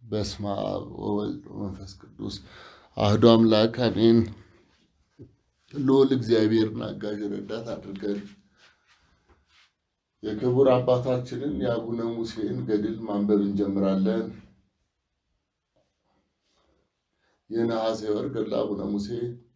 በስመ አብ ወወልድ ወመንፈስ ቅዱስ አህዶ አምላክ አሜን። ልዑል እግዚአብሔርን አጋዥ ረዳት አድርገን የክቡር አባታችንን የአቡነ ሙሴን ገድል ማንበብ እንጀምራለን። የነሐሴ ወር ገድለ አቡነ ሙሴ።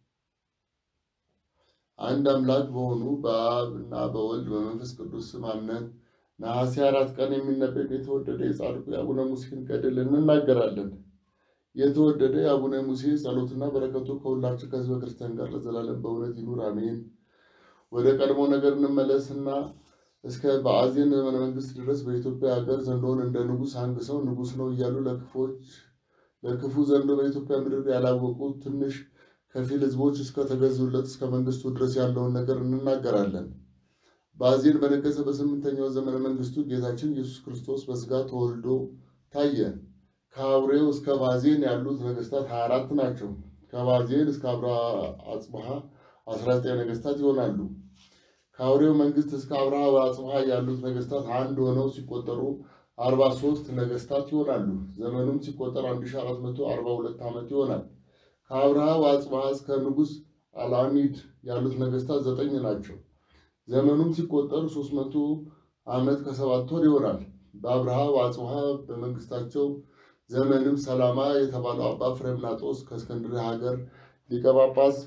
አንድ አምላክ በሆኑ በአብ እና በወልድ በመንፈስ ቅዱስ ስም አምነን ነሐሴ አራት ቀን የሚነበብ የተወደደ የጻድቁ የአቡነ ሙሴን ገድል እንናገራለን። የተወደደ የአቡነ ሙሴ ጸሎትና በረከቱ ከሁላችን ከሕዝበ ክርስቲያን ጋር ለዘላለም በእውነት ይኑር አሜን። ወደ ቀድሞ ነገር እንመለስና እስከ በአዜን ዘመነ መንግስት ድረስ በኢትዮጵያ ሀገር ዘንዶውን እንደ ንጉሥ አንግሰው ንጉሥ ነው እያሉ ለክፎች ለክፉ ዘንዶ በኢትዮጵያ ምድር ያላወቁ ትንሽ ከፊል ሕዝቦች እስከተገዙለት እስከ መንግስቱ ድረስ ያለውን ነገር እንናገራለን። በአዜን በነገሰ በስምንተኛው ዘመነ መንግስቱ ጌታችን ኢየሱስ ክርስቶስ በስጋ ተወልዶ ታየ። ከአውሬው እስከ ባዜን ያሉት ነገስታት 24 ናቸው። ከባዜን እስከ አብርሃ አጽብሃ 19 ነገስታት ይሆናሉ። ከአውሬው መንግስት እስከ አብርሃ አጽብሃ ያሉት ነገስታት አንድ ሆነው ሲቆጠሩ 43 ነገስታት ይሆናሉ። ዘመኑም ሲቆጠር 1442 ዓመት ይሆናል። ከአብርሃ አጽብሃ እስከ ንጉሥ አልአሚድ ያሉት ነገስታት ዘጠኝ ናቸው። ዘመኑም ሲቆጠር 300 ዓመት ከሰባት ወር ይሆናል። በአብርሃ አጽብሃ በመንግስታቸው ዘመንም ሰላማ የተባለው አባ ፍሬምናጦስ ከእስክንድርያ ሀገር ሊቀ ጳጳስ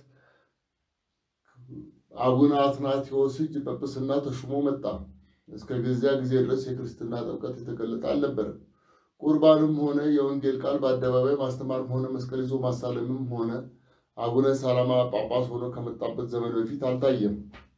አቡነ አትናቴዎስ እጅ ጵጵስና ተሹሞ መጣ። እስከ ገዚያ ጊዜ ድረስ የክርስትና ጥምቀት የተገለጠ አልነበረም። ቁርባንም ሆነ የወንጌል ቃል በአደባባይ ማስተማርም ሆነ መስቀል ይዞ ማሳለምም ሆነ አቡነ ሰላማ ጳጳስ ሆኖ ከመጣበት ዘመን በፊት አልታየም።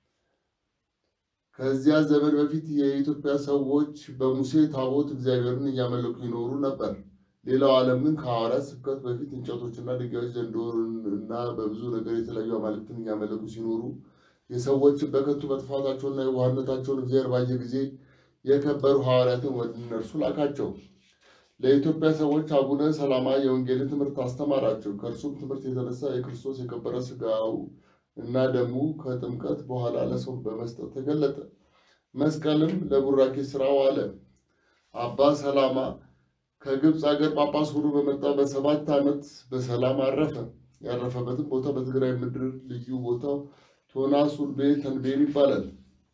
ከዚያ ዘመን በፊት የኢትዮጵያ ሰዎች በሙሴ ታቦት እግዚአብሔርን እያመለኩ ይኖሩ ነበር። ሌላው ዓለም ግን ከሐዋርያት ስብከት በፊት እንጨቶችና ድንጋዮች ዘንዶና በብዙ ነገር የተለያዩ አማልክትን እያመለኩ ሲኖሩ የሰዎችን በከንቱ መጥፋታቸውና የዋህነታቸውን እግዚአብሔር ባየ ጊዜ የከበሩ ሐዋርያትን ወደ እነርሱ ላካቸው። ለኢትዮጵያ ሰዎች አቡነ ሰላማ የወንጌልን ትምህርት አስተማራቸው። ከእርሱም ትምህርት የተነሳ የክርስቶስ የከበረ ሥጋው እና ደሙ ከጥምቀት በኋላ ለሰው በመስጠት ተገለጠ። መስቀልም ለቡራኬ ስራው አለ። አባ ሰላማ ከግብፅ አገር ጳጳስ ሆኖ በመጣ በሰባት ዓመት በሰላም አረፈ። ያረፈበትም ቦታ በትግራይ ምድር ልዩ ቦታው ቶና ሱልቤ ተንቤን ይባላል።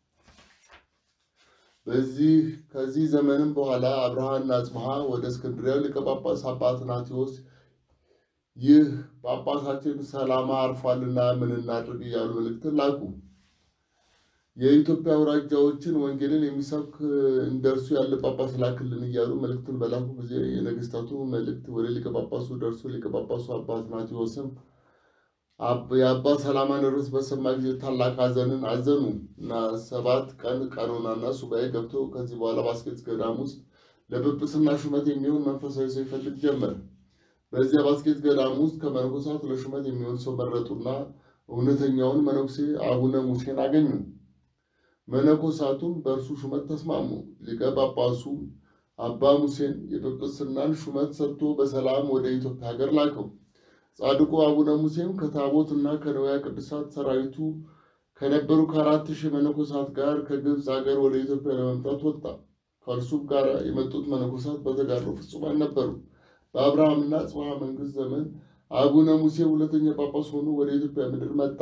በዚህ ከዚህ ዘመንም በኋላ አብርሃና አጽብሃ ወደ እስክንድርያ ሊቀ ጳጳስ አባ አትናቴዎስ ይህ ጳጳሳችን ሰላማ አርፏልና ምን እናድርግ እያሉ መልእክትን ላኩ። የኢትዮጵያ አውራጃዎችን ወንጌልን የሚሰብክ እንደርሱ ያለ ጳጳስ ላክልን እያሉ መልእክትን በላኩ ጊዜ የነገስታቱ መልእክት ወደ ሊቀ ጳጳሱ ደርሶ ሊቀ ጳጳሱ አባ አትናቴዎስም የአባ ሰላማን ርዕስ በሰማ ጊዜ ታላቅ ሐዘንን አዘኑ እና ሰባት ቀን ቀኖናና ሱባኤ ገብቶ ከዚህ በኋላ ባስኬት ገዳም ውስጥ ለጵጵስና ሹመት የሚሆን መንፈሳዊ ሰው ይፈልግ ጀመር። በዚያ ባስኬት ገዳም ውስጥ ከመነኮሳት ለሹመት የሚሆን ሰው መረጡና እውነተኛውን መነኩሴ አቡነ ሙሴን አገኙ። መነኮሳቱም በእርሱ ሹመት ተስማሙ። ሊቀ ጳጳሱ አባ ሙሴን የጵጵስናን ሹመት ሰጥቶ በሰላም ወደ ኢትዮጵያ ሀገር ላከው። ጻድቁ አቡነ ሙሴም ከታቦት እና ከንዋየ ቅድሳት ሰራዊቱ ከነበሩ ከአራት ሺህ መነኮሳት ጋር ከግብፅ ሀገር ወደ ኢትዮጵያ ለመምጣት ወጣ። ከእርሱም ጋር የመጡት መነኮሳት በተጋድሎ ፍጹማን ነበሩ። በአብርሃምና አጽብሃ መንግስት ዘመን አቡነ ሙሴ ሁለተኛ ጳጳስ ሆኖ ወደ ኢትዮጵያ ምድር መጣ።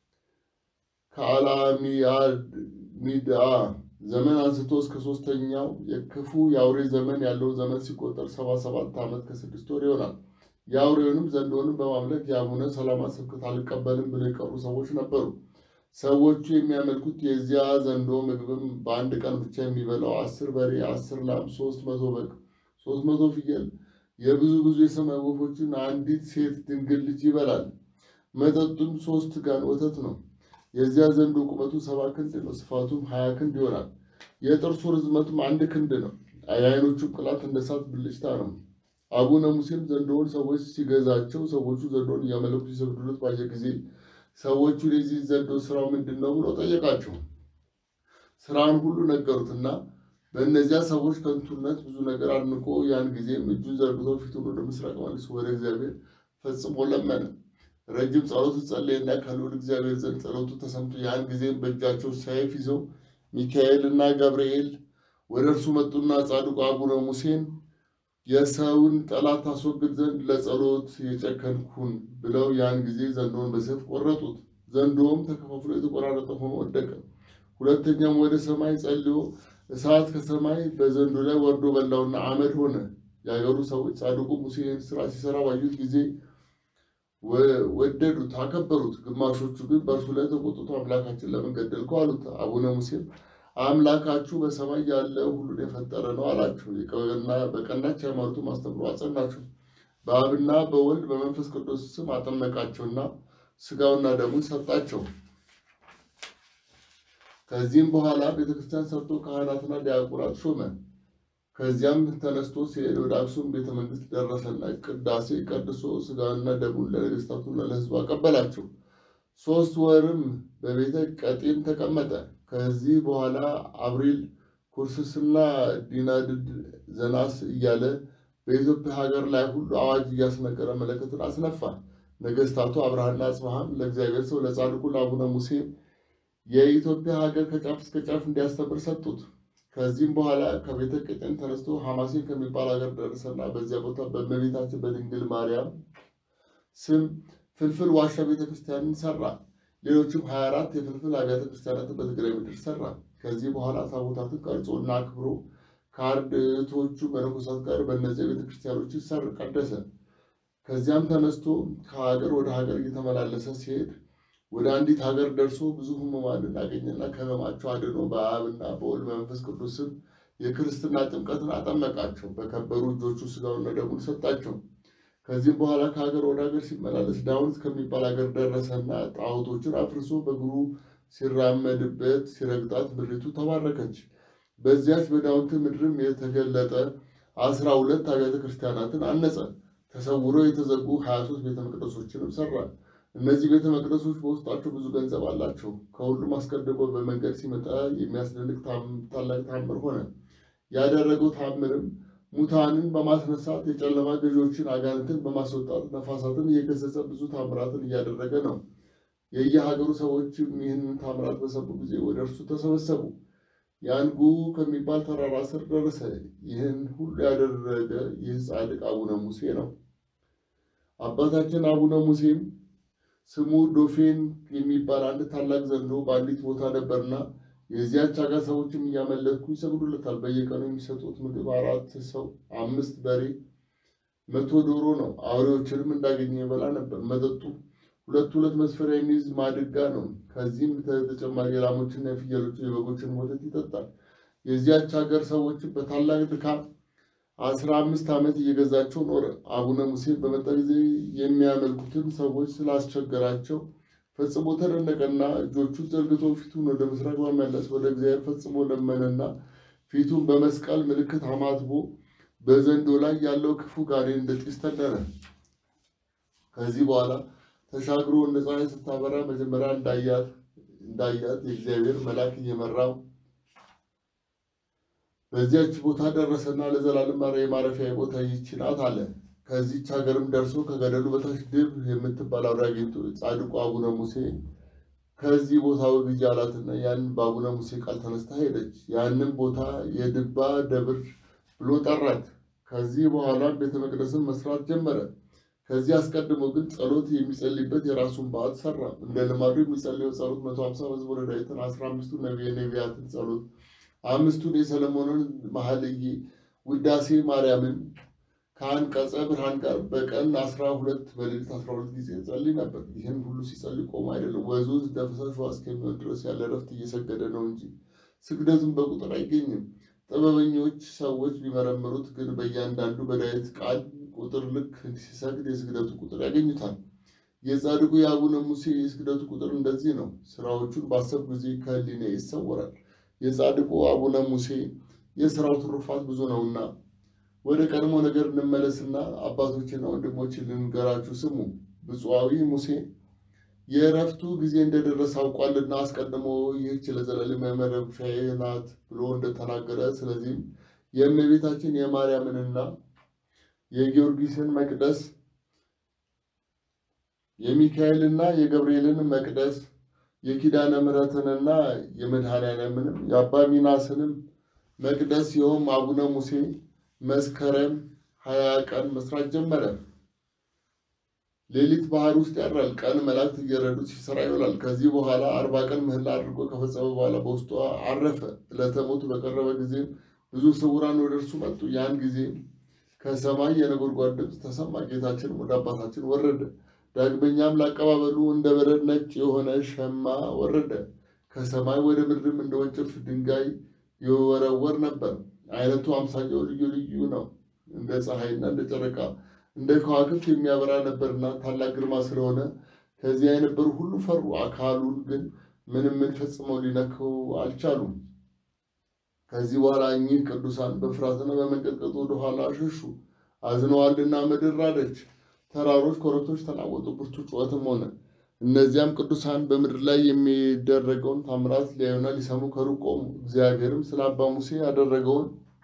ከአላሚያሚድአ ዘመን አንስቶ እስከ ሶስተኛው የክፉ የአውሬ ዘመን ያለው ዘመን ሲቆጠር ሰባ ሰባት ዓመት ከስድስት ወር ይሆናል። የአውሬውንም ዘንዶንም በማምለክ የአቡነ ሰላማ ስብከት አልቀበልም ብለው የቀሩ ሰዎች ነበሩ። ሰዎቹ የሚያመልኩት የዚያ ዘንዶ ምግብም በአንድ ቀን ብቻ የሚበላው አስር በሬ፣ አስር ላም፣ ሶስት መቶ በግ፣ ሶስት መቶ ፍየል የብዙ ብዙ የሰማይ ወፎችን አንዲት ሴት ድንግል ልጅ ይበላል። መጠጡም ሶስት ጋን ወተት ነው። የዚያ ዘንዶ ቁመቱ ሰባ ክንድ ነው፣ ስፋቱም ሀያ ክንድ ይሆናል። የጥርሱ ርዝመቱም አንድ ክንድ ነው። የዓይኖቹም ቅላት እንደ እሳት ብልጭታ ነው። አቡነ ሙሴም ዘንዶውን ሰዎች ሲገዛቸው ሰዎቹ ዘንዶውን እያመለኩ ሲሰግዱለት ባየ ጊዜ ሰዎቹን የዚህ ዘንዶ ስራው ምንድን ነው ብሎ ጠየቃቸው። ስራውን ሁሉ ነገሩትና በእነዚያ ሰዎች ከንቱነት ብዙ ነገር አድንቆ ያን ጊዜም እጁን ዘርግቶ ፊቱን ወደ ምስራቅ መልሶ ወደ እግዚአብሔር ፈጽሞ ለመነ። ረጅም ጸሎት ጸለየና ከልዑል እግዚአብሔር ዘንድ ጸሎቱ ተሰምቶ ያን ጊዜም በእጃቸው ሰይፍ ይዘው ሚካኤል እና ገብርኤል ወደ እርሱ መጡና ጻድቁ አቡነ ሙሴን የሰውን ጠላት ታስወግድ ዘንድ ለጸሎት የጨከንኩን ብለው ያን ጊዜ ዘንዶውን በሰይፍ ቆረጡት። ዘንዶውም ተከፋፍሎ የተቆራረጠ ሆኖ ወደቀ። ሁለተኛም ወደ ሰማይ ጸልዮ እሳት ከሰማይ በዘንዶ ላይ ወርዶ በላውና አመድ ሆነ። የአገሩ ሰዎች ጻድቁ ሙሴ ይህን ስራ ሲሰራ ባዩት ጊዜ ወደዱት፣ አከበሩት። ግማሾቹ ግን በእርሱ ላይ ተቆጥቶ አምላካችን ለምን ገደልከው አሉት። አቡነ ሙሴም አምላካችሁ በሰማይ ያለ ሁሉን የፈጠረ ነው አላቸው። በቀናች ሃይማኖቱ ማስተምሮ አጸናቸው። በአብና በወልድ በመንፈስ ቅዱስ ስም አጠመቃቸውና ስጋውና ደሙን ሰጣቸው። ከዚህም በኋላ ቤተክርስቲያን ሰርቶ ካህናትና ዲያቆናት ሾመ። ከዚያም ተነስቶ ሲሄድ ወደ አክሱም ቤተ መንግስት ደረሰና ቅዳሴ ቀድሶ ስጋና ደሙን ለነገስታቱና ለሕዝቡ አቀበላቸው። ሶስት ወርም በቤተ ቀጢን ተቀመጠ። ከዚህ በኋላ አብሪል ኩርስስና ዲናድድ ዘናስ እያለ በኢትዮጵያ ሀገር ላይ ሁሉ አዋጅ እያስነገረ መለከትን አስነፋ። ነገስታቱ አብርሃና አጽብሃም ለእግዚአብሔር ሰው ለጻድቁ ለአቡነ ሙሴ የኢትዮጵያ ሀገር ከጫፍ እስከ ጫፍ እንዲያስተምር ሰጡት። ከዚህም በኋላ ከቤተ ቀጢን ተነስቶ ሐማሴን ከሚባል ሀገር ደረሰና በዚያ ቦታ በእመቤታችን በድንግል ማርያም ስም ፍልፍል ዋሻ ቤተ ክርስቲያንን ሰራ። ሌሎችም 24 የፍልፍል አብያተ ክርስቲያናትን በትግራይ ምድር ሰራ። ከዚህ በኋላ ታቦታትን ቀርጾ እና አክብሮ ከአርድእቶቹ መነኮሳት ጋር በእነዚያ ቤተ ክርስቲያኖችን ሰር ቀደሰ። ከዚያም ተነስቶ ከሀገር ወደ ሀገር እየተመላለሰ ሲሄድ ወደ አንዲት ሀገር ደርሶ ብዙ ሕሙማንን አገኘና ከሕመማቸው አድኖ በአብና በወልድ በመንፈስ ቅዱስም የክርስትና ጥምቀትን አጠመቃቸው። በከበሩ እጆቹ ስጋውና ደሙን ሰጣቸው። ከዚህም በኋላ ከሀገር ወደ ሀገር ሲመላለስ ዳውንት ከሚባል ሀገር ደረሰና ጣዖቶችን አፍርሶ በእግሩ ሲራመድበት ሲረግጣት ምድሪቱ ተባረከች። በዚያች በዳውንት ምድርም የተገለጠ አስራ ሁለት አብያተ ክርስቲያናትን አነጸ። ተሰውሮ የተዘጉ ሀያ ሶስት ቤተ መቅደሶችንም ሰራ። እነዚህ ቤተ መቅደሶች በውስጣቸው ብዙ ገንዘብ አላቸው። ከሁሉም አስቀድሞ በመንገድ ሲመጣ የሚያስደንቅ ታላቅ ታምር ሆነ። ያደረገው ታምርም ሙታንን በማስነሳት የጨለማ ገዢዎችን አጋንንትን በማስወጣት ነፋሳትን እየገሰጸ ብዙ ታምራትን እያደረገ ነው። የየሀገሩ ሰዎችም ይህንን ታምራት በሰሙ ጊዜ ወደ እርሱ ተሰበሰቡ። ያንጉ ከሚባል ተራራ ስር ደረሰ። ይህን ሁሉ ያደረገ ይህ ጻድቅ አቡነ ሙሴ ነው። አባታችን አቡነ ሙሴም ስሙ ዶፌን የሚባል አንድ ታላቅ ዘንዶ በአንዲት ቦታ ነበርና የዚያች ሀገር ሰዎችም እያመለኩ ይሰግዱለታል። በየቀኑ የሚሰጡት ምግብ አራት ሰው አምስት በሬ መቶ ዶሮ ነው። አውሬዎችንም እንዳገኘ ይበላ ነበር። መጠጡ ሁለት ሁለት መስፈሪያ የሚይዝ ማድጋ ነው። ከዚህም ተጨማሪ የላሞችና የፍየሎችን የበጎችን ወተት ይጠጣል። የዚያች ሀገር ሰዎችም በታላቅ ድካም አስራ አምስት ዓመት እየገዛቸው ኖረ። አቡነ ሙሴ በመጣ ጊዜ የሚያመልኩትን ሰዎች ስላስቸገራቸው ፈጽሞ ተደነቀና እጆቹን ዘርግቶ ፊቱን ወደ ምስራቅ በመለስ ወደ እግዚአብሔር ፈጽሞ ለመነና ፊቱን በመስቀል ምልክት አማትቦ በዘንዶ ላይ ያለው ክፉ ጋኔን እንደ ጢስ ተነነ። ከዚህ በኋላ ተሻግሮ እንደ ፀሐይ ስታበራ መጀመሪያ እንዳያት እንዳያት የእግዚአብሔር መልአክ እየመራው በዚያች ቦታ ደረሰና ለዘላለም የማረፊያ ቦታ ይህች ናት አለ። ከዚች ሀገርም ደርሶ ከገደሉ በታች ድብ የምትባል አውሬ አግኝቶ ጻድቁ አቡነ ሙሴ ከዚህ ቦታ ወግጄ አላትና ያንን በአቡነ ሙሴ ቃል ተነስታ ሄደች። ያንን ቦታ የድባ ደብር ብሎ ጠራት። ከዚህ በኋላም ቤተ መቅደስን መስራት ጀመረ። ከዚህ አስቀድሞ ግን ጸሎት የሚጸልይበት የራሱን በዓት ሰራ። እንደ ልማዱ የሚጸልየው ጸሎት መቶ ሀምሳ መዝሙረ ዳዊትን፣ አስራ አምስቱ ነቢያትን ጸሎት፣ አምስቱን የሰለሞንን መኃልየ፣ ውዳሴ ማርያምን ከአንቀጸ ብርሃን ጋር በቀን አስራ ሁለት በሌሊት አስራ ሁለት ጊዜ ጸልይ ነበር። ይህን ሁሉ ሲጸልይ ቆሞ አይደለም፣ ወዙ እንደ ፈሳሽ ውሃ እስከሚሆን ድረስ ያለ እረፍት እየሰገደ ነው እንጂ ስግደቱን በቁጥር አይገኝም። ጥበበኞች ሰዎች ቢመረምሩት ግን በእያንዳንዱ በዳዊት ቃል ቁጥር ልክ ሲሰግድ የስግደቱ ቁጥር ያገኙታል። የጻድቁ የአቡነ ሙሴ የስግደቱ ቁጥር እንደዚህ ነው። ስራዎቹን ባሰብ ጊዜ ከህሊና ይሰወራል። የጻድቁ አቡነ ሙሴ የስራው ትሩፋት ብዙ ነውና ወደ ቀድሞ ነገር እንመለስና አባቶችና ወንድሞች ልንገራችሁ ስሙ። ብፁዓዊ ሙሴ የእረፍቱ ጊዜ እንደደረሰ አውቋልና አስቀድሞ ይህች ለዘላለም ማረፊያዬ ናት ብሎ እንደተናገረ፣ ስለዚህም የእመቤታችን የማርያምንና የጊዮርጊስን መቅደስ የሚካኤልና የገብርኤልን መቅደስ የኪዳነ ምሕረትንና የመድኃኔዓለምንም የአባ ሚናስንም መቅደስ ይኸውም አቡነ ሙሴ መስከረም ሀያ ቀን መስራት ጀመረ። ሌሊት ባህር ውስጥ ያድራል፣ ቀን መላእክት እየረዱት ሲሰራ ይውላል። ከዚህ በኋላ አርባ ቀን ምህላ አድርጎ ከፈጸመ በኋላ በውስጧ አረፈ። ዕለተ ሞቱ በቀረበ ጊዜም ብዙ ስውራን ወደ እርሱ መጡ። ያን ጊዜ ከሰማይ የነጎድጓድ ድምፅ ተሰማ። ጌታችንም ወደ አባታችን ወረደ። ዳግመኛም ለአቀባበሉ እንደ በረድ ነጭ የሆነ ሸማ ወረደ። ከሰማይ ወደ ምድርም እንደ ወንጭፍ ድንጋይ ይወረወር ነበር። አይነቱ አምሳያው ልዩ ልዩ ነው። እንደ ፀሐይና እንደ ጨረቃ እንደ ከዋክብት የሚያበራ ነበርና ታላቅ ግርማ ስለሆነ ከዚያ የነበሩ ሁሉ ፈሩ። አካሉን ግን ምንም ምን ፈጽመው ሊነክው አልቻሉም። ከዚህ በኋላ እኚህ ቅዱሳን በፍርሃትና በመንቀጥቀጥ ወደ ኋላ ሸሹ። አዝነዋልና ምድር ራደች፣ ተራሮች፣ ኮረብቶች ተናወጡ፣ ብርቱ ጩኸትም ሆነ። እነዚያም ቅዱሳን በምድር ላይ የሚደረገውን ታምራት ሊያዩና ሊሰሙ ከሩቅ ቆሙ። እግዚአብሔርም ስለ አባ ሙሴ ያደረገውን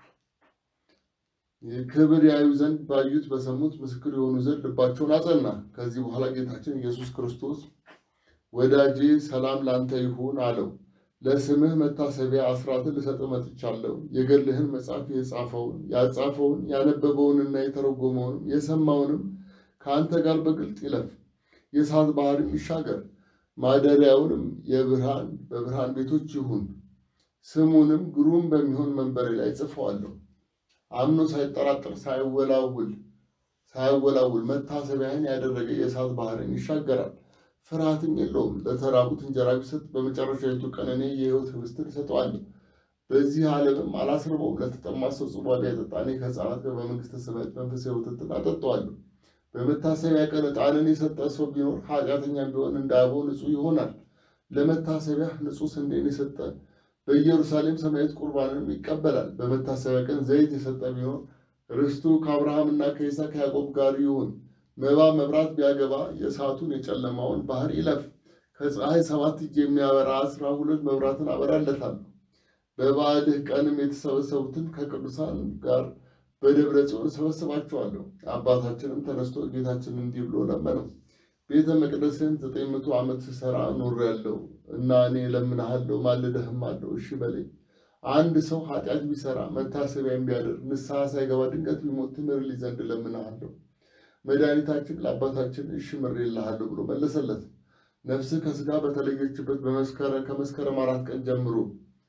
ክብር ያዩ ዘንድ ባዩት በሰሙት ምስክር የሆኑ ዘንድ ልባቸውን አጸና። ከዚህ በኋላ ጌታችን ኢየሱስ ክርስቶስ ወዳጄ ሰላም ላንተ ይሁን አለው። ለስምህ መታሰቢያ አስራትን ልሰጥህ መጥቻለሁ። የገድልህን መጽሐፍ የጻፈውን ያጻፈውን ያነበበውንና የተረጎመውንም የሰማውንም ከአንተ ጋር በግልጥ ይለፍ። የእሳት ባህርም ይሻገር። ማደሪያውንም የብርሃን በብርሃን ቤቶች ይሁን። ስሙንም ግሩም በሚሆን መንበሬ ላይ ጽፈዋለሁ። አምኖ ሳይጠራጠር ሳይወላውል ሳይወላውል መታሰቢያን ያደረገ የእሳት ባህርን ይሻገራል። ፍርሃትም የለውም። ለተራቡት እንጀራ ቢሰጥ በመጨረሻዊቱ ቀን እኔ የሕይወት ህብስትን እሰጠዋለሁ። በዚህ ዓለምም አላስርበውም። ለተጠማ ሰው ጽዋ ቢያጠጣ እኔ ከሕፃናት ጋር በመንግሥተ ሰማያት መንፈሳዊ ወተትን አጠጣዋለሁ። በመታሰቢያ ቀን ዕጣንን የሰጠ ሰው ቢኖር ኃጢአተኛም ቢሆን እንደ አበው ንጹሕ ይሆናል። ለመታሰቢያ ንጹሕ ስንዴን የሰጠ በኢየሩሳሌም ሰማያዊት ቁርባንንም ይቀበላል። በመታሰቢያ ቀን ዘይት የሰጠ ቢኖር ርስቱ ከአብርሃምና ከይስሐቅ ከያዕቆብ ጋር ይሁን። መባ መብራት ቢያገባ የእሳቱን የጨለማውን ባህር ይለፍ። ከፀሐይ ሰባት እጅ የሚያበራ አስራ ሁለት መብራትን አበራለታለሁ። በበዓልህ ቀንም የተሰበሰቡትን ከቅዱሳን ጋር በደብረ ጽዮን እሰበስባቸዋለሁ። አባታችንም ተነስቶ ጌታችን እንዲህ ብሎ ለመነው። ቤተ መቅደስን ዘጠኝ መቶ ዓመት ስሰራ ኖሬያለሁ እና እኔ እለምንሃለሁ፣ ማልደህም አለው። እሺ በለኝ። አንድ ሰው ኃጢአት ቢሰራ መታሰቢያን ቢያደርግ ንስሐ ሳይገባ ድንገት ቢሞት ትምርልኝ ዘንድ እለምንሃለሁ። መድኃኒታችን ለአባታችን እሺ ምሬልሃለሁ ብሎ መለሰለት። ነፍስህ ከሥጋ በተለየችበት ከመስከረም አራት ቀን ጀምሮ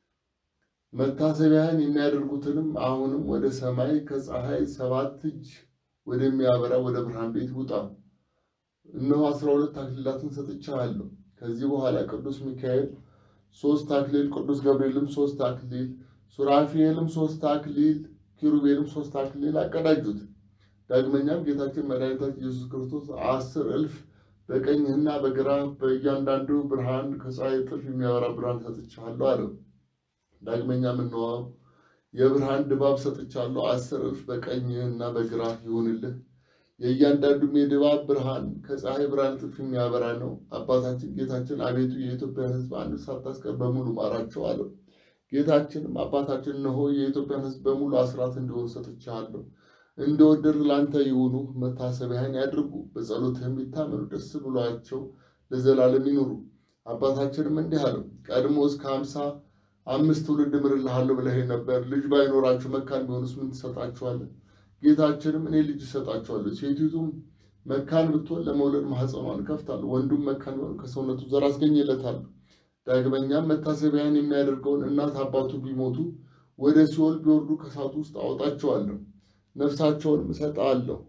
መታሰቢያን የሚያደርጉትንም አሁንም ወደ ሰማይ ከፀሐይ ሰባት እጅ ወደሚያበራ ወደ ብርሃን ቤት ውጣ። እነሆ አስራ ሁለት አክሊላትን ሰጥቻለሁ። ከዚህ በኋላ ቅዱስ ሚካኤል ሶስት አክሊል፣ ቅዱስ ገብርኤልም ሶስት አክሊል፣ ሱራፊኤልም ሶስት አክሊል፣ ኪሩቤልም ሶስት አክሊል አቀዳጁት። ዳግመኛም ጌታችን መድኃኒታችን ኢየሱስ ክርስቶስ አስር እልፍ በቀኝህና በግራ በእያንዳንዱ ብርሃን ከፀሐይ እጥፍ የሚያበራ ብርሃን ሰጥቻለሁ አለው። ዳግመኛም እነሆ የብርሃን ድባብ ሰጥቻለሁ፣ አስር እልፍ በቀኝህና በግራ ይሁንልህ። የእያንዳንዱም የድባብ ብርሃን ከፀሐይ ብርሃን እጥፍ የሚያበራ ነው። አባታችን ጌታችን አቤቱ የኢትዮጵያን ሕዝብ አንድ ሳታስቀር በሙሉ ማራቸው አለው። ጌታችንም አባታችን እነሆ የኢትዮጵያን ሕዝብ በሙሉ አስራት እንዲሆን ሰጥቻለሁ እንደወደድ ለአንተ ይሁኑ፣ መታሰቢያን ያድርጉ፣ በጸሎትህም ይታመኑ፣ ደስ ብሏቸው ለዘላለም ይኑሩ። አባታችንም እንዲህ አለው፣ ቀድሞ እስከ ሀምሳ አምስት ትውልድ እምርልሃለሁ ብለህ ነበር። ልጅ ባይኖራቸው መካን ቢሆኑስ ምን ትሰጣቸዋለህ? ጌታችንም እኔ ልጅ እሰጣቸዋለሁ። ሴቲቱም መካን ብትሆን ለመውለድ ማኅፀኗን እከፍታለሁ፣ ወንዱም መካን ቢሆን ከሰውነቱ ዘር አስገኝለታለሁ። ዳግመኛም መታሰቢያን የሚያደርገውን እናት አባቱ ቢሞቱ ወደ ሲኦል ቢወርዱ ከእሳቱ ውስጥ አወጣቸዋለሁ ነፍሳቸውንም እሰጥሃለሁ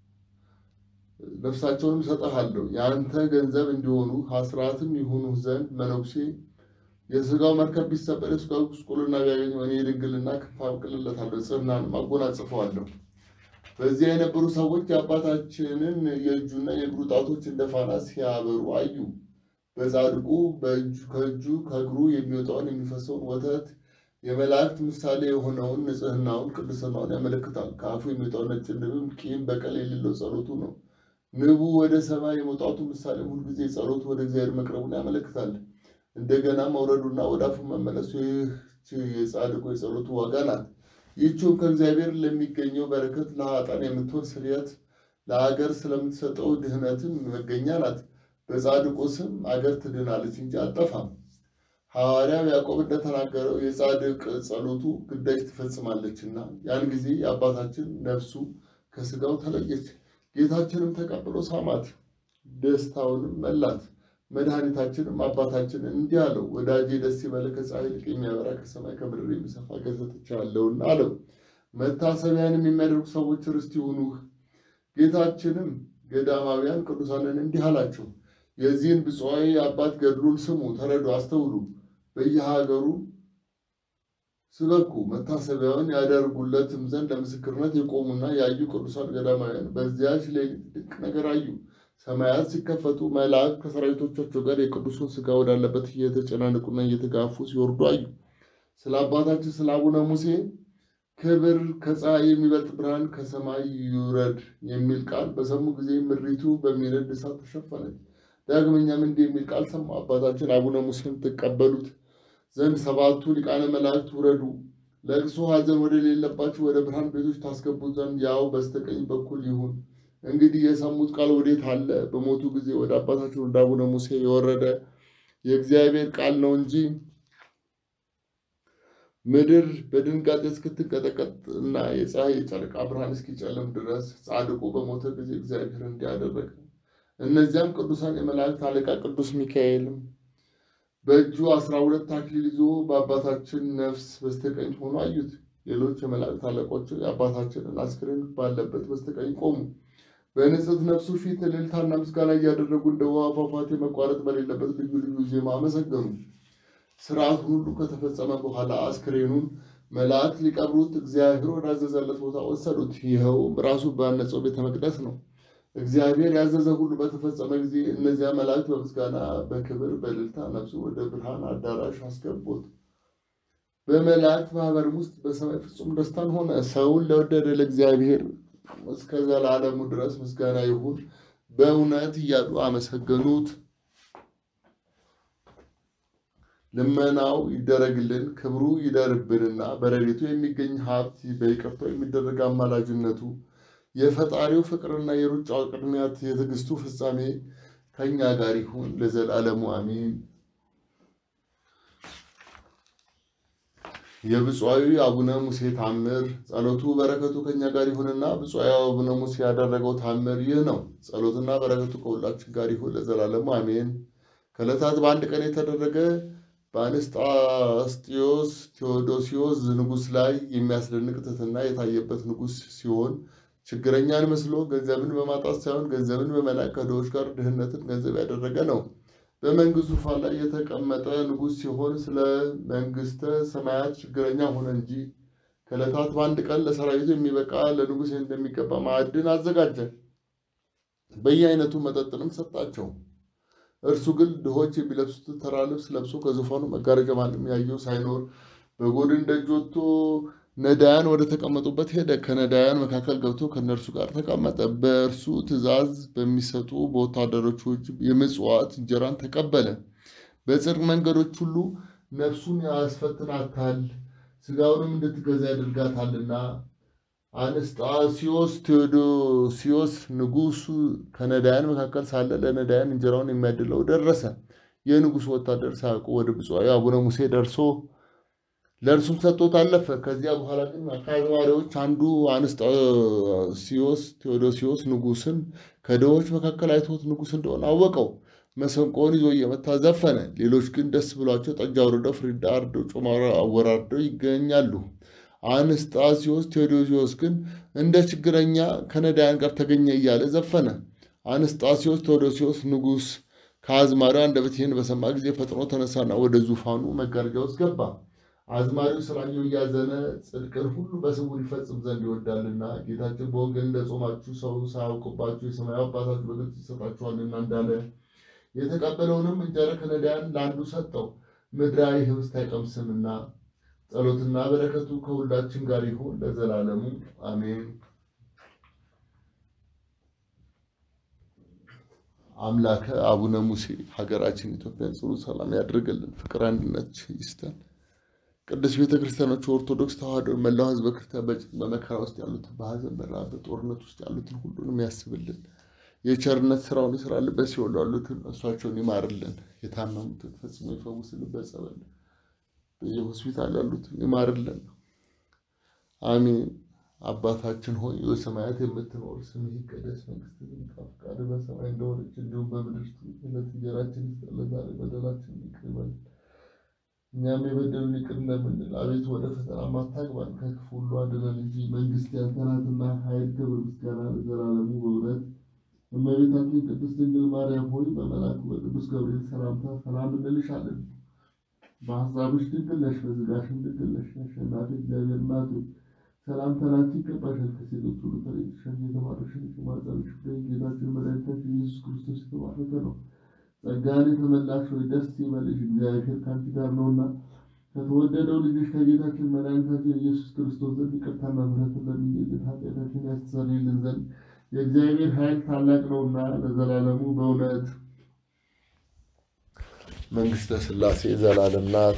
ነፍሳቸውንም እሰጥሃለሁ የአንተ ገንዘብ እንዲሆኑ አስራትም ይሁኑ ዘንድ መነኩሴ የሥጋው መርከብ ቢሰበር የሥጋው ጉስቁልና ቢያገኘው እኔ ድንግልና ክንፍ አብቅልለታለሁ፣ ጽናንም አጎናጽፈዋለሁ። በዚያ የነበሩ ሰዎች የአባታችንን የእጁና የእግሩ ጣቶች እንደ ፋና ሲያበሩ አዩ። በጻድቁ ከእጁ ከእግሩ የሚወጣውን የሚፈሰውን ወተት የመላእክት ምሳሌ የሆነውን ንጽሕናውን ቅድስናውን ያመለክታል። ከአፉ የሚወጣው ነጭ ንብም ቂም በቀል የሌለው ጸሎቱ ነው። ንቡ ወደ ሰማይ የመውጣቱ ምሳሌ ሁልጊዜ ጸሎቱ ወደ እግዚአብሔር መቅረቡን ያመለክታል። እንደገና መውረዱና ወደ አፉ መመለሱ ይህች የጻድቁ የጸሎቱ ዋጋ ናት። ይህችም ከእግዚአብሔር ለሚገኘው በረከት ለኃጥአን የምትሆን ስርየት ለአገር ስለምትሰጠው ድህነትም መገኛ ናት። በጻድቁ ስም አገር ትድናለች እንጂ አጠፋም። ሐዋርያው ያዕቆብ እንደተናገረው የጻድቅ ጸሎቱ ግዳጅ ትፈጽማለችና ያን ጊዜ የአባታችን ነፍሱ ከስጋው ተለየች። ጌታችንም ተቀብሎ ሳማት፣ ደስታውንም መላት። መድኃኒታችንም አባታችን እንዲህ አለው፣ ወዳጄ ደስ ይበልህ፣ ከፀሐይ ይልቅ የሚያበራ ከሰማይ ከምድር የሚሰፋ ገዝቼሃለሁና አለው። መታሰቢያንም የሚያደርጉ ሰዎች ርስት ይሁኑህ። ጌታችንም ገዳማውያን ቅዱሳንን እንዲህ አላቸው፣ የዚህን ብፁዓዊ አባት ገድሉን ስሙ፣ ተረዱ፣ አስተውሉ። በየሀገሩ ስበኩ፣ መታሰቢያውን ያደርጉለትም ዘንድ ለምስክርነት የቆሙና ያዩ ቅዱሳን ገዳማውያን በዚያች ሌሊት ድንቅ ነገር አዩ። ሰማያት ሲከፈቱ መላእክት ከሰራዊቶቻቸው ጋር የቅዱሱን ሥጋ ወዳለበት እየተጨናነቁና እየተጋፉ ሲወርዱ አዩ። ስለ አባታችን ስለ አቡነ ሙሴ ክብር ከፀሐይ የሚበልጥ ብርሃን ከሰማይ ይውረድ የሚል ቃል በሰሙ ጊዜ ምድሪቱ በሚነድ እሳት ተሸፈነች። ዳግመኛም እንዲህ የሚል ቃል ሰማ። አባታችን አቡነ ሙሴን ትቀበሉት ዘንድ ሰባቱ ሊቃነ መላእክት ውረዱ፣ ለቅሶ ሐዘን ወደ ሌለባቸው ወደ ብርሃን ቤቶች ታስገቡት ዘንድ ያው በስተቀኝ በኩል ይሁን። እንግዲህ የሰሙት ቃል ወዴት አለ? በሞቱ ጊዜ ወደ አባታችን ወደ አቡነ ሙሴ የወረደ የእግዚአብሔር ቃል ነው እንጂ ምድር በድንጋጤ እስክትንቀጠቀጥ እና የፀሐይ የጨረቃ ብርሃን እስኪጨልም ድረስ ጻድቁ በሞተ ጊዜ እግዚአብሔር እንዲያደረገ። እነዚያም ቅዱሳን የመላእክት አለቃ ቅዱስ ሚካኤልም በእጁ አስራ ሁለት አክሊል ይዞ በአባታችን ነፍስ በስተቀኝ ሆኖ አዩት። ሌሎች የመላእክት አለቆች የአባታችንን አስክሬን ባለበት በስተቀኝ ቆሙ። በንጽሕት ነፍሱ ፊት እልልታና ምስጋና እያደረጉ እንደ ውሃ ፏፏቴ መቋረጥ በሌለበት ልዩ ልዩ ዜማ አመሰገኑ። ስርዓቱን ሁሉ ከተፈጸመ በኋላ አስክሬኑን መላእክት ሊቀብሩት እግዚአብሔር ወዳዘዘለት ቦታ ወሰዱት። ይኸውም ራሱ ባነጸው ቤተ መቅደስ ነው። እግዚአብሔር ያዘዘ ሁሉ በተፈጸመ ጊዜ እነዚያ መላእክት በምስጋና በክብር በእልልታ ነፍሱ ወደ ብርሃን አዳራሽ አስገቡት። በመላእክት ማህበርም ውስጥ በሰማይ ፍጹም ደስታን ሆነ። ሰውን ለወደደ ለእግዚአብሔር እስከ ዘላለሙ ድረስ ምስጋና ይሁን በእውነት እያሉ አመሰገኑት። ልመናው ይደረግልን፣ ክብሩ ይደርብንና በረድኤቱ የሚገኝ ሀብት በይቅርታው የሚደረግ አማላጅነቱ የፈጣሪው ፍቅርና የሩጫው ቅድሚያት የትዕግስቱ ፍጻሜ ከእኛ ጋር ይሁን ለዘላለሙ አሜን። የብፁዓዊ አቡነ ሙሴ ታምር ጸሎቱ በረከቱ ከእኛ ጋር ይሁንና ብፁዓዊ አቡነ ሙሴ ያደረገው ታምር ይህ ነው። ጸሎትና በረከቱ ከሁላችን ጋር ይሁን ለዘላለሙ አሜን። ከዕለታት በአንድ ቀን የተደረገ በአንስጣስጢዮስ ቴዎዶሲዮስ ንጉሥ ላይ የሚያስደንቅ ትሕትና የታየበት ንጉሥ ሲሆን ችግረኛን መስሎ ገንዘብን በማጣት ሳይሆን ገንዘብን በመላክ ከድሆች ጋር ድህነትን ገንዘብ ያደረገ ነው። በመንግስቱ ዙፋን ላይ የተቀመጠ ንጉሥ ሲሆን ስለ መንግስተ ሰማያት ችግረኛ ሆነ እንጂ ከዕለታት በአንድ ቀን ለሰራዊቱ የሚበቃ ለንጉሥ እንደሚገባ ማዕድን አዘጋጀ። በየአይነቱ መጠጥንም ሰጣቸው። እርሱ ግን ድሆች የሚለብሱት ተራ ልብስ ለብሶ ከዙፋኑ መጋረጃ ማንም ያየው ሳይኖር በጎድን ደጅ ወጥቶ ነዳያን ወደ ተቀመጡበት ሄደ። ከነዳያን መካከል ገብቶ ከእነርሱ ጋር ተቀመጠ። በእርሱ ትእዛዝ በሚሰጡ በወታደሮቹ እጅ የምጽዋት እንጀራን ተቀበለ። በጽድቅ መንገዶች ሁሉ ነፍሱን ያስፈትናታል፣ ስጋውንም እንድትገዛ ያደርጋታልና። አንስጣስዮስ ቴዎዶሲዮስ ንጉሱ ከነዳያን መካከል ሳለ ለነዳያን እንጀራውን የሚያድለው ደረሰ። የንጉሱ ወታደር ሳያውቁ ወደ ብፁዓዊ አቡነ ሙሴ ደርሶ ለእርሱም ሰጥቶት አለፈ። ከዚያ በኋላ ግን ከአዝማሪዎች አንዱ አንስጣስዮስ ቴዎዶሲዮስ ንጉስን ከድሆች መካከል አይቶት ንጉስ እንደሆነ አወቀው። መሰንቆውን ይዞ እየመታ ዘፈነ። ሌሎች ግን ደስ ብሏቸው ጠጅ አውርደው ፍሪዳ አርደው ጮማ አወራርደው ይገኛሉ። አንስጣስዮስ ቴዎዶሲዮስ ግን እንደ ችግረኛ ከነዳያን ጋር ተገኘ እያለ ዘፈነ። አንስጣስዮስ ቴዎዶሲዮስ ንጉስ ከአዝማሪው አንደበት ይህን በሰማ ጊዜ ፈጥኖ ተነሳና ወደ ዙፋኑ መጋረጃ ውስጥ ገባ። አዝማሪው ስላየው እያዘነ ጽድቅን ሁሉ በስውር ይፈጽም ዘንድ ይወዳልና ጌታችን በወንጌል እንደጾማችሁ ሰው ሳያውቅባችሁ የሰማያዊ አባታችሁ በግልጽ ይሰጣችኋልና እንዳለ የተቀበለውንም እንጀራ ከነዳያን ለአንዱ ሰጠው። ምድራዊ ህብስት አይቀምስምና ጸሎትና በረከቱ ከሁላችን ጋር ይሁን ለዘላለሙ አሜን። አምላከ አቡነ ሙሴ ሀገራችን ኢትዮጵያን ጽኑ ሰላም ያድርግልን፣ ፍቅር አንድነት ይስጠን። ቅዱስ ቤተ ክርስቲያኖች ኦርቶዶክስ ተዋሕዶ መላው ህዝበ ክርስቲያን በጭንቅ በመከራ ውስጥ ያሉትን በሀዘን በረሃብ በጦርነት ውስጥ ያሉትን ሁሉንም ያስብልን። የቸርነት ስራውን ይስራልን። በሲኦል ያሉትን እሷቸውን ይማርልን። የታመሙትን ፈጽሞ ይፈውስልን። በጸበል በየሆስፒታል ያሉትን ይማርልን። አሜን አባታችን ሆይ በሰማያት የምትኖር ስምህ ይቀደስ፣ መንግስትህ ትምጣ፣ ፈቃድህ በሰማይ እንደሆነች እንዲሁም በምድር ትሁን። የዕለት እንጀራችንን ስጠን ዛሬ፣ በደላችንን ይቅር በለን እኛም የበደሉንን ይቅር እንደምንል፣ አቤቱ ወደ ፈተና አታግባን ከክፉ ሁሉ አድነን እንጂ መንግስት ያንተ ናትና፣ ኃይል፣ ክብር፣ ምስጋና ለዘላለሙ በእውነት እመቤታችን ቅድስት ድንግል ማርያም ሆይ በመልአኩ በቅዱስ ገብርኤል ሰላምታ ሰላም እንልሻለን። በሀሳብሽ ድንግል ነሽ፣ በሥጋሽም ድንግል ነሽ። አሸናፊ እግዚአብሔር እናት ሆይ ሰላምታ ላንቺ ይገባሻል። ከሴቶች ሁሉ ተለይተሽ አንቺ የተባረክሽ ነሽ፣ የማኅፀንሽ ፍሬ ጌታችን መድኃኒታችን ኢየሱስ ክርስቶስ የተባረከ ነው። ጸጋን የተመላሽ ሆይ ደስ ይበልሽ፣ እግዚአብሔር ከአንቺ ጋር ነውና ከተወደደው ልጅሽ ከጌታችን መድኃኒታችን ኢየሱስ ክርስቶስ ዘንድ ይቅርታና ምሕረትን ለምኝልን ኃጢአታችንን ያስተሰርይልን ዘንድ የእግዚአብሔር ኃይል ታላቅ ነውና ለዘላለሙ በእውነት መንግሥተ ሥላሴ ዘላለም ናት።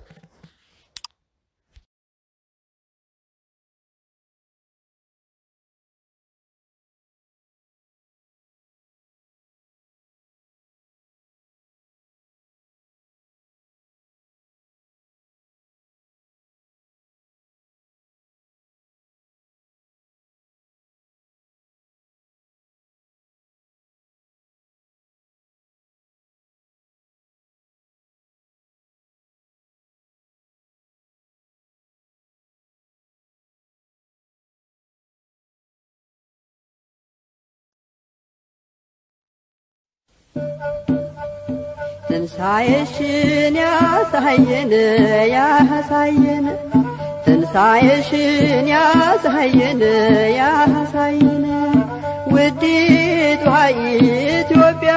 ትንሣኤሽን ያሳየን ያሳየን ትንሣኤሽን ያሳየን ያሳየን ውዲቷ ኢትዮጵያ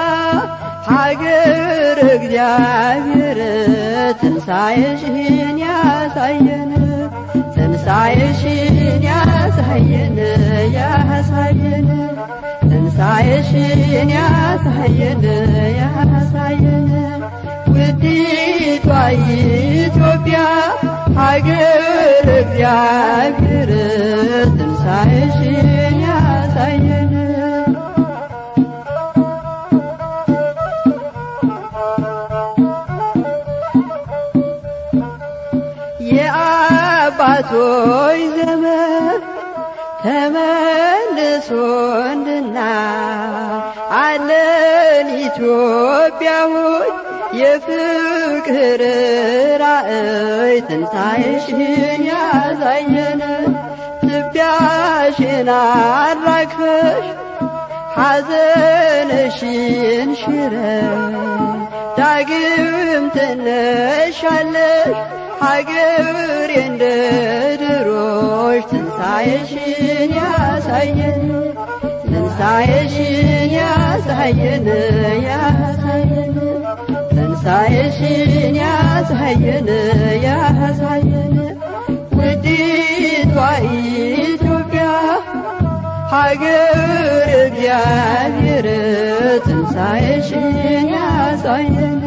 ሀገር እግዚአብሔር ትንሣኤሽን ያሳየን ትንሣኤሽን ያሳየን ያሳየን ትንሣኤሽን ያሳየን ያሳየን ውዲቷ ኢትዮጵያ ሀገር እግዚአብሔር ትንሣኤሽን ያሳየን የአባቶች ዘመን ተመልሶ እንድና አለን ኢትዮጵያ ሆይ የፍቅር ራእይ ትንሣኤሽን ያሳየን ትቢያሽን አራግፈሽ ሐዘንሽን ሽረሽ ዳግም ትነሻለሽ ሀገር እንደ ድሮሽ ትንሣኤሽን ያሳየን ትንሣኤሽን ያሳየን ያሳየን ትንሣኤሽን ያሳየን ያሳየን ውዲቷ ኢትዮጵያ ሀገር እግዚአብሔር ትንሣኤሽን ያሳየን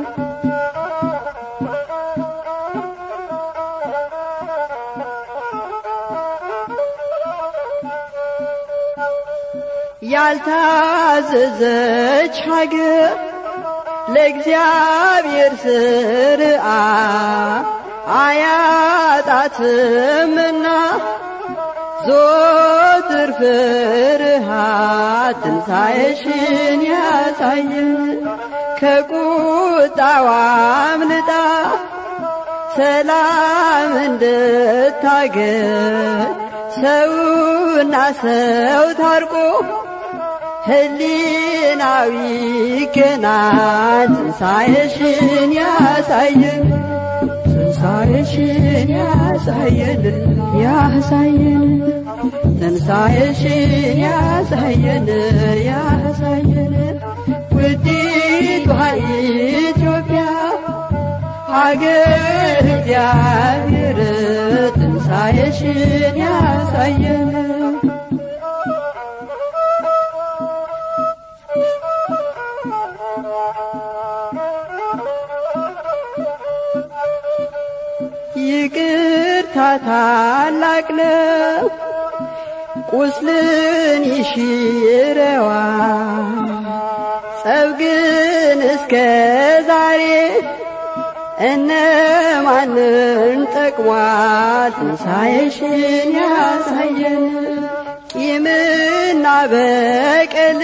ያልታዘዘች ሀገር ለእግዚአብሔር ስርዓ አያጣትምና ዞትር ፍርሃት ትንሣኤሽን ያሳየን ከቁጣዋ አምልጣ ሰላም እንድታገኝ ሰውና ሰው ታርቆ ህሊናዊ ገናን ትንሣኤሽን ያሳየን ትንሣኤሽን ያሳየን ያሳየን ትንሣኤሽን ያሳየን ያሳየን ውዲቷ ኢትዮጵያ ሀገር እግዚአብሔር ትንሣኤሽን ያሳየን ይቅርታ ታላቅ ነው፣ ቁስልን ይሽረዋ ጸብ ግን እስከ ዛሬ እነማንን ጠቅሟል ትንሣኤሽን ያሳየን ቂምና በቀል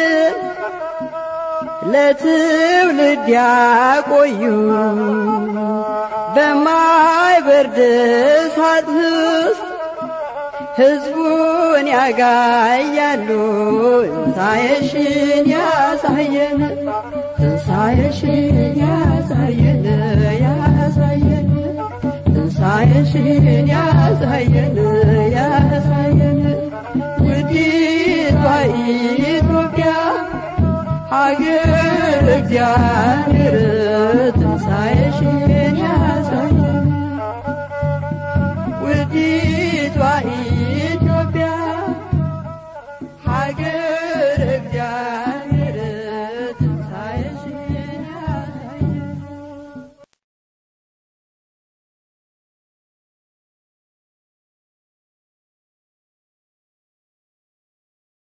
ለትውልድ ያቆዩ በማይበርድ እሳት ውስጥ ሕዝቡን ያጋያሉ ትንሣኤሽን ያሳየን ትንሣኤሽን ያሳየን ያሳየን ትንሣኤሽን ያሳየን ያሳየን ውዲቷ ኢትዮጵያ ሀገር እግዚአብሔር ትንሣኤሽን